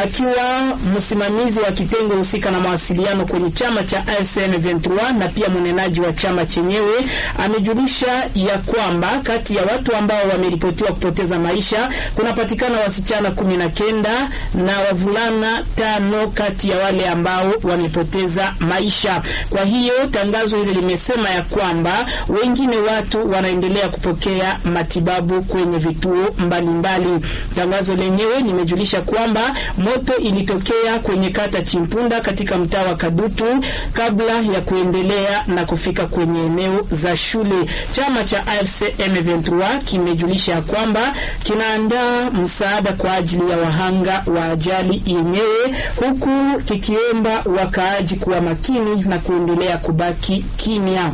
akiwa msimamizi wa kitengo husika na mawasiliano kwenye chama cha AFC M23 na pia mnenaji wa chama chenyewe amejulisha ya kwamba kati ya watu ambao wameripotiwa kupoteza maisha kunapatikana wasichana kumi na kenda na wavulana tano kati ya wale ambao wamepoteza maisha. Kwa hiyo tangazo hili limesema ya kwamba wengine watu wanaendelea kupokea matibabu kwenye vituo mbalimbali mbali. Tangazo lenyewe limejulisha kwamba moto ilitokea kwenye kata Chimpunda katika mtaa wa Kadutu kabla ya kuendelea na kufika kwenye eneo za shule. Chama cha AFC M23 kimejulisha kwamba kinaandaa msaada kwa ajili ya wahanga wa ajali yenyewe, huku kikiomba wakaaji kuwa makini na kuendelea kubaki kimya.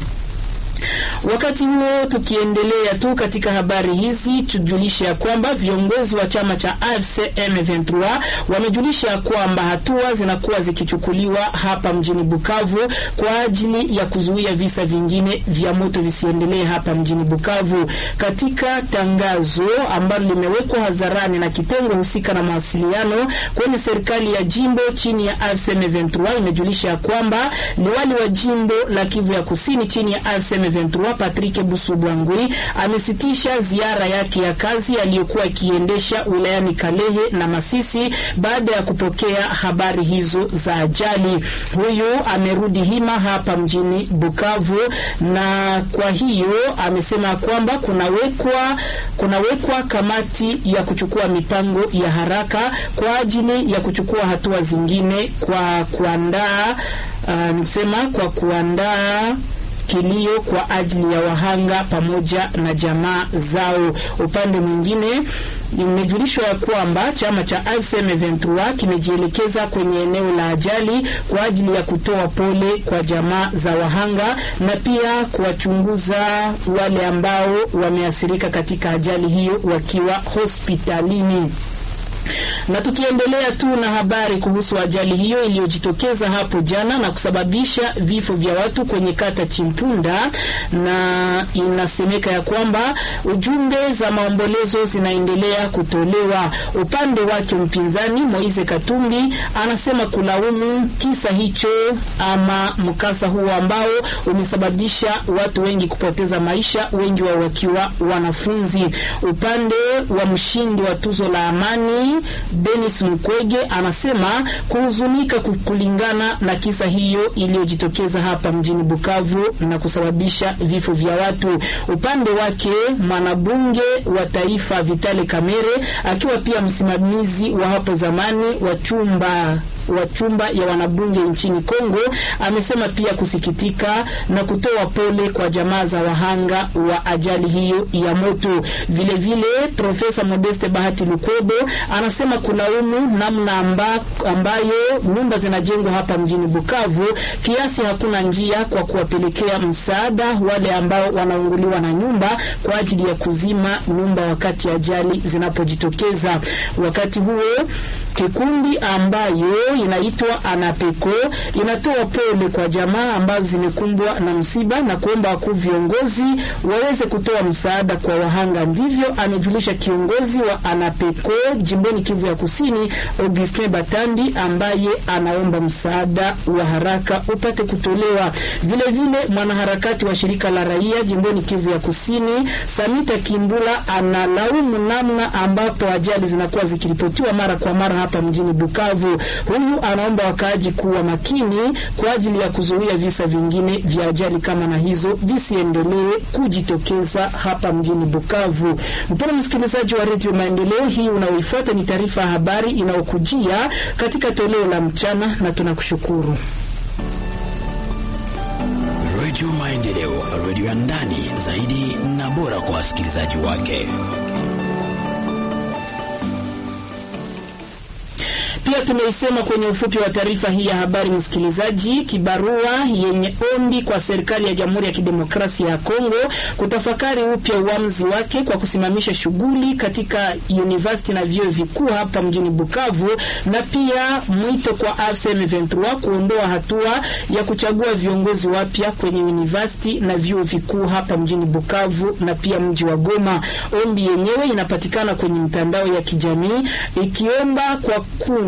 Wakati huo tukiendelea tu katika habari hizi, tujulishe ya kwamba viongozi wa chama cha AFC M23 wamejulisha kwamba hatua zinakuwa zikichukuliwa hapa mjini Bukavu kwa ajili ya kuzuia visa vingine vya moto visiendelee hapa mjini Bukavu. Katika tangazo ambalo limewekwa hadharani na kitengo husika na mawasiliano kwenye serikali ya jimbo chini ya AFC M23, imejulisha kwamba liwali wa jimbo la Kivu ya Kusini chini ya AFC M23 Patrick Busubwangwi amesitisha ziara yake ya kazi aliyokuwa akiendesha wilayani Kalehe na Masisi baada ya kupokea habari hizo za ajali. Huyu amerudi hima hapa mjini Bukavu, na kwa hiyo amesema kwamba kunawekwa kunawekwa kamati ya kuchukua mipango ya haraka kwa ajili ya kuchukua hatua zingine kwa kuandaa uh, nisema kwa kuandaa kilio kwa ajili ya wahanga pamoja na jamaa zao. Upande mwingine imejulishwa ya kwamba chama cha AFC M23 kimejielekeza kwenye eneo la ajali kwa ajili ya kutoa pole kwa jamaa za wahanga na pia kuwachunguza wale ambao wameathirika katika ajali hiyo wakiwa hospitalini na tukiendelea tu na habari kuhusu ajali hiyo iliyojitokeza hapo jana na kusababisha vifo vya watu kwenye kata Chimpunda, na inasemeka ya kwamba ujumbe za maombolezo zinaendelea kutolewa. Upande wake mpinzani Moise Katumbi anasema kulaumu kisa hicho ama mkasa huo ambao umesababisha watu wengi kupoteza maisha, wengi wao wakiwa wanafunzi. Upande wa mshindi wa tuzo la amani Denis Mukwege anasema kuhuzunika kulingana na kisa hiyo iliyojitokeza hapa mjini Bukavu na kusababisha vifo vya watu. Upande wake mwanabunge wa taifa Vitale Kamere akiwa pia msimamizi wa hapo zamani wa chumba wa chumba ya wanabunge nchini Kongo amesema pia kusikitika na kutoa pole kwa jamaa za wahanga wa ajali hiyo ya moto. Vile vile Profesa Modeste Bahati Lukwebo anasema kulaumu namna amba, ambayo nyumba zinajengwa hapa mjini Bukavu kiasi hakuna njia kwa kuwapelekea msaada wale ambao wanaunguliwa na nyumba kwa ajili ya kuzima nyumba wakati ajali zinapojitokeza. Wakati huo kikundi ambayo inaitwa Anapeko inatoa pole kwa jamaa ambazo zimekumbwa na msiba na kuomba wakuu viongozi waweze kutoa msaada kwa wahanga. Ndivyo amejulisha kiongozi wa Anapeko jimboni Kivu ya Kusini, Augustin Batandi, ambaye anaomba msaada wa haraka upate kutolewa. Vile vile mwanaharakati wa shirika la raia jimboni Kivu ya Kusini, Samita Kimbula, analaumu namna ambapo ajali zinakuwa zikiripotiwa mara kwa mara hapa mjini Bukavu. Huyu anaomba wakaaji kuwa makini kwa ajili ya kuzuia visa vingine vya ajali kama na hizo visiendelee kujitokeza hapa mjini Bukavu. Mpendwa msikilizaji wa Radio Maendeleo, hii unaoifuata ni taarifa ya habari inayokujia katika toleo la mchana, na tunakushukuru. Radio Maendeleo, radio ya ndani zaidi na bora kwa wasikilizaji wake. Pia tumeisema kwenye ufupi wa taarifa hii ya habari, msikilizaji, kibarua yenye ombi kwa serikali ya Jamhuri ya Kidemokrasia ya Kongo kutafakari upya uamuzi wake kwa kusimamisha shughuli katika university na vyuo vikuu hapa mjini Bukavu, na pia mwito kwa AFC M23 kuondoa hatua ya kuchagua viongozi wapya kwenye university na vyuo vikuu hapa mjini Bukavu na pia mji wa Goma. Ombi yenyewe inapatikana kwenye mtandao ya kijamii ikiomba kwa kundi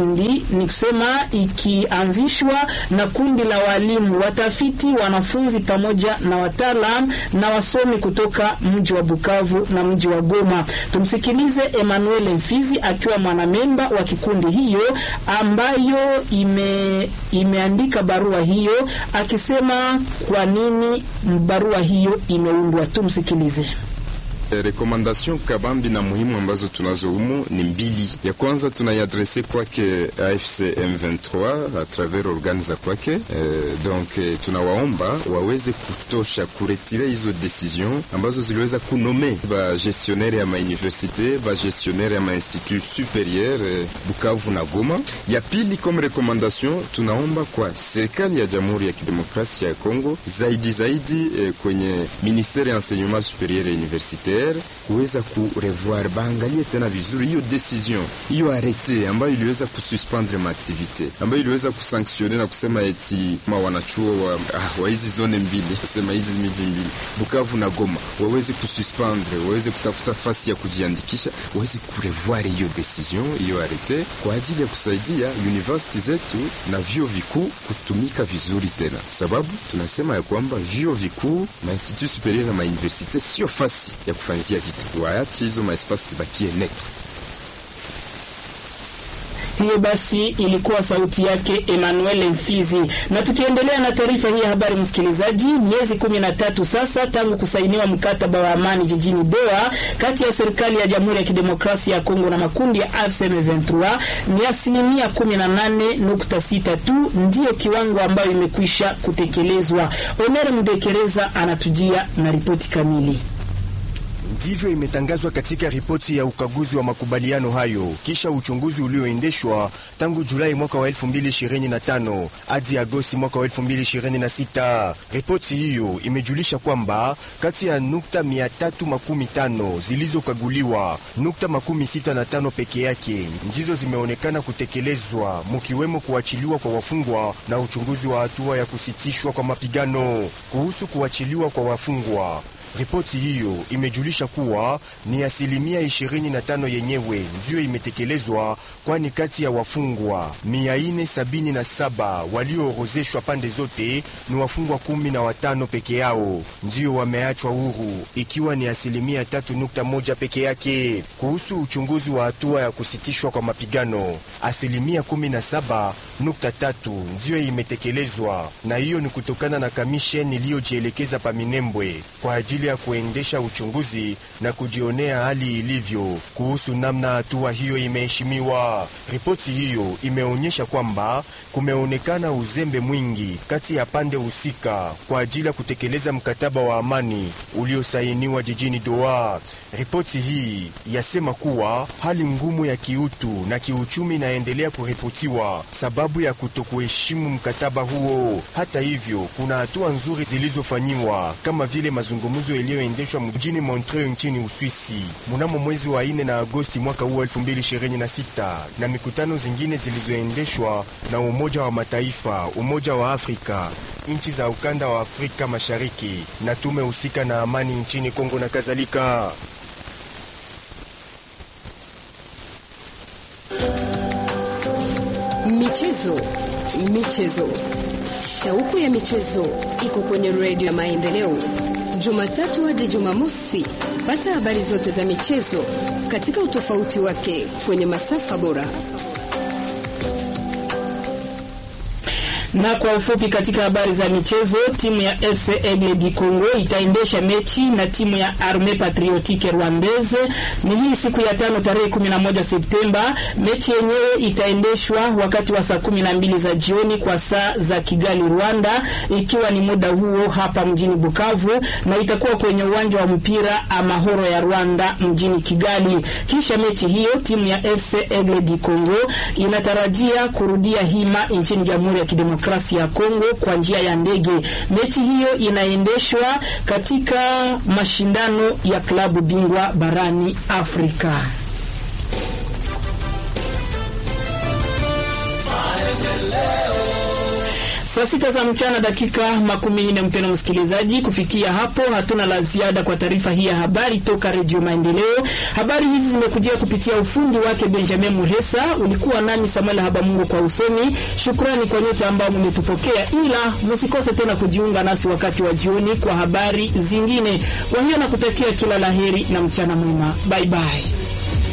kundi ni kusema ikianzishwa na kundi la walimu, watafiti, wanafunzi pamoja na wataalam na wasomi kutoka mji wa Bukavu na mji wa Goma. Tumsikilize Emmanuel Mfizi akiwa mwanamemba wa kikundi hiyo ambayo ime, imeandika barua hiyo akisema kwa nini barua hiyo imeundwa. Tumsikilize. Rekomandation kabambi na muhimu ambazo tunazo humu ni mbili. Ya kwanza tunaiadrese kwake AFC M23 a travers organe za kwake eh, donc eh, tunawaomba waweze kutosha kuretire hizo decision ambazo ziliweza kunome ba gestionnaire ya mauniversite ba gestionnaire ya mainstitut superieur eh, Bukavu na Goma. Ya pili comme recommandation tunaomba kwa serikali ya Jamhuri ya Kidemokrasia ya Kongo zaidi zaidi eh, kwenye ministere ya enseignement superieur et universitaire kuweza kurevoir baangalie tena vizuri hiyo decision hiyo arete ambayo iliweza kususpendre maaktivite ambayo iliweza kusanktione na kusema eti ma wanachuo wa, ah, wa hizi zone mbili kusema hizi miji mbili Bukavu na Goma waweze kususpendre, waweze kutafuta fasi ya kujiandikisha, waweze kurevoir hiyo decision hiyo arete kwa ajili ya kusaidia university zetu na vyuo vikuu kutumika vizuri tena, sababu tunasema ya kwamba vyuo vikuu ma institut superieur na mauniversite sio fasi ya kufanyizia vitu, waache hizo maespasi zibakie netre. Hiyo basi ilikuwa sauti yake Emmanuel Mfizi. Na tukiendelea na taarifa hii ya habari, msikilizaji, miezi kumi na tatu sasa tangu kusainiwa mkataba wa amani jijini Doha kati ya serikali ya Jamhuri ya Kidemokrasia ya Kongo na makundi ya AFC M23, ni asilimia 18.6 tu ndiyo kiwango ambayo imekwisha kutekelezwa. Omer Mdekereza anatujia na ripoti kamili. Ndivyo imetangazwa katika ripoti ya ukaguzi wa makubaliano hayo kisha uchunguzi ulioendeshwa tangu Julai mwaka wa 2025 hadi Agosti mwaka wa 2026. Ripoti hiyo imejulisha kwamba kati ya nukta 315 zilizokaguliwa, nukta makumi sita na tano peke yake ndizo zimeonekana kutekelezwa, mukiwemo kuachiliwa kwa wafungwa na uchunguzi wa hatua ya kusitishwa kwa mapigano. Kuhusu kuachiliwa kwa wafungwa Ripoti hiyo imejulisha kuwa ni asilimia 25 yenyewe ndiyo imetekelezwa, kwani kati ya wafungwa 477 walioorozeshwa pande zote ni wafungwa kumi na watano peke yao ndiyo wameachwa huru, ikiwa ni asilimia 3.1 peke yake. Kuhusu uchunguzi wa hatua ya kusitishwa kwa mapigano, asilimia 17.3 ndiyo imetekelezwa, na hiyo ni kutokana na kamisheni iliyojielekeza pa Minembwe kwa ajili ya kuendesha uchunguzi na kujionea hali ilivyo kuhusu namna hatua hiyo imeheshimiwa. Ripoti hiyo imeonyesha kwamba kumeonekana uzembe mwingi kati ya pande husika kwa ajili ya kutekeleza mkataba wa amani uliosainiwa jijini Doha. Ripoti hii yasema kuwa hali ngumu ya kiutu na kiuchumi inaendelea kuripotiwa sababu ya kutokuheshimu mkataba huo. Hata hivyo, kuna hatua nzuri zilizofanyiwa kama vile mazungumzo yaliyoendeshwa mjini Montreux nchini Uswisi mnamo mwezi wa ine na Agosti mwaka huu 2026 na mikutano zingine zilizoendeshwa na Umoja wa Mataifa, Umoja wa Afrika, nchi za ukanda wa Afrika Mashariki na tume husika na amani nchini Kongo na kadhalika. Michezo, michezo, shauku ya michezo iko kwenye redio ya Maendeleo, Jumatatu hadi Jumamosi. Pata habari zote za michezo katika utofauti wake kwenye masafa bora. Na kwa ufupi katika habari za michezo, timu ya FC Aigle du Congo itaendesha mechi na timu ya Armee Patriotique Rwandaise. Ni hii siku ya tano tarehe 11 Septemba. Mechi yenyewe itaendeshwa wakati wa saa 12 za jioni kwa saa za Kigali, Rwanda, ikiwa ni muda huo hapa mjini Bukavu, na itakuwa kwenye uwanja wa mpira Amahoro ya Rwanda mjini Kigali. Kisha mechi hiyo timu ya FC Aigle du Congo inatarajia kurudia hima nchini Jamhuri ya Kidemokrasia ya Kongo kwa njia ya ndege. Mechi hiyo inaendeshwa katika mashindano ya klabu bingwa barani Afrika. Saa sita za mchana dakika makumi nne. Mpendwa msikilizaji, kufikia hapo hatuna la ziada kwa taarifa hii ya habari toka Redio Maendeleo. Habari hizi zimekujia kupitia ufundi wake Benjamin Muresa. Ulikuwa nami Samuel Habamungu kwa usomi. Shukrani kwa nyote ambao mmetupokea, ila msikose tena kujiunga nasi wakati wa jioni kwa habari zingine. Kwa hiyo nakutakia kila laheri na mchana mwema. Bye bye.